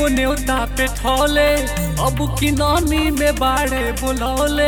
एगो न्योता पे ठौले अब की नामी में बाड़े बुलौले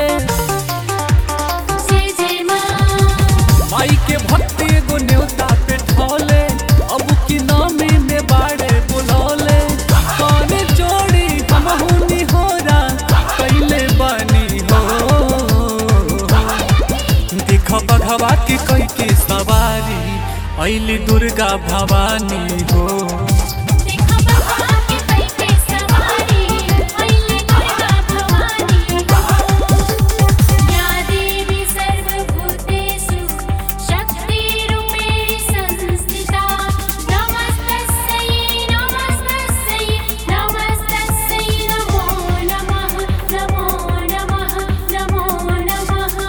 जय जय माँ माई के भक्ति एगो न्योता पे ठौले अब की नामी में बाड़े बुलौले कौन जोड़ी हम हुनी होरा कैले बनी हो देख बघवा के कई के सवारी ऐली दुर्गा भवानी हो देखा बघवा के कई के सवारी अइले दुर्गा भवानी या देवी सर्वभूतेषु शक्तिरूपेण संस्थिता नमस्तस्यै नमस्तस्यै नमस्तस्यै नमो नमः नमो नमः नमो नमः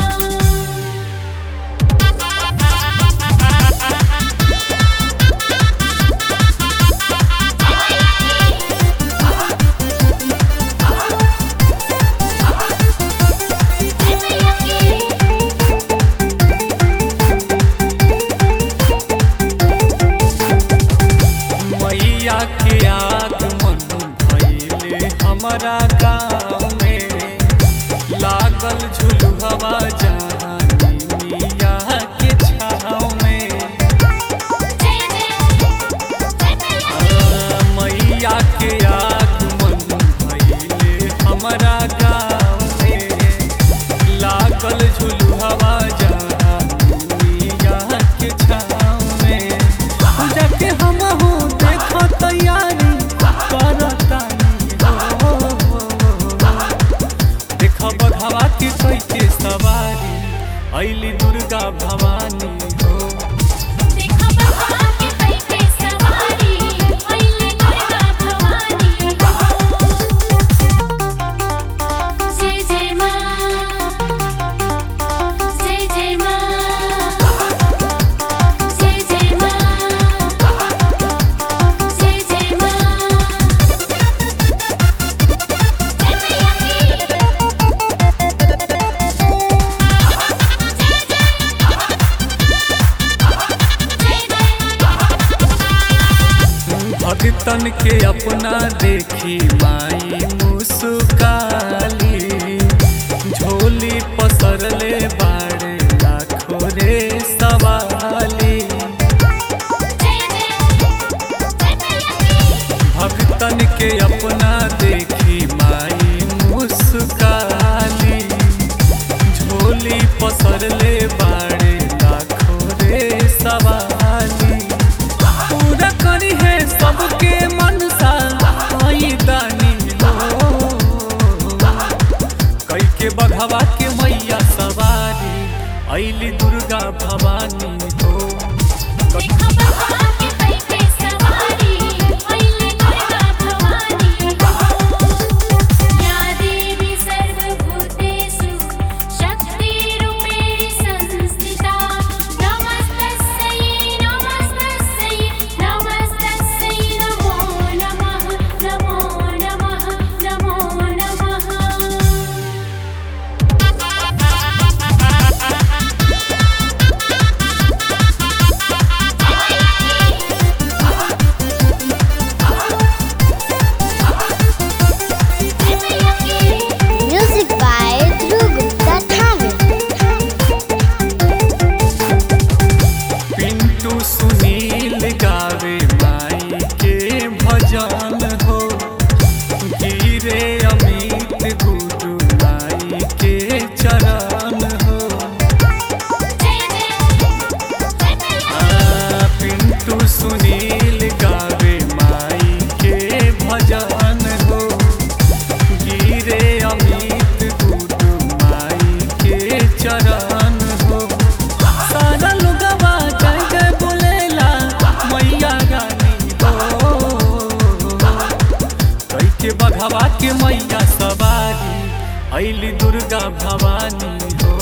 मैया के आगमन भइले हमारा गाँव में लागल झुलुहवा जानी मिया के छाँव में आ, मैया के आगमन भइले हमारा गाँव में लागल झुलुहवा जानी मिया के छाँव में पूजा के हम हो देखो तैयारी करतानी हो देख बघवा के कोई के सवारी ऐली दुर्गा भवानी हो देखा बघवा के कई के सवारी अइले दुर्गा भवानी जय जय माँ जय जय माँ जय जय माँ जय जय माँ भक्तन के अपना देखी माई मुस्काली झोली पसरले बाड़े लाखो रे सवाली भक्तन के अपना देखी माई मुस्काली झोली पसरले बाड़े लाखो रे सवाली पूरा करी है सबके मनसा आई दानी लो कई के बघवा के मैया सवारी ऐली दुर्गा भवानी हो देखा बघवा के कई के सवारी अइले दुर्गा भवानी या देवी सर्वभूतेषु शक्तिरूपेण संस्थिता नमस्तस्यै नमस्तस्यै नमस्तस्यै नमो नमः नमो नमः नमो नमः Music by Dhruv Gupta Thakur. Pintu Sunil गावे माई के भजन हो गिरे अमित गुरु माई के चरण हो आ, पिंटू सुनील गावे माई के भजन हो गिरे अमित गुरु माई के चरण हो सारा लोगवा जय जय बोलेला मैया रानी हो कई के बघवा के मैया सवारी ऐली दुर्गा भवानी हो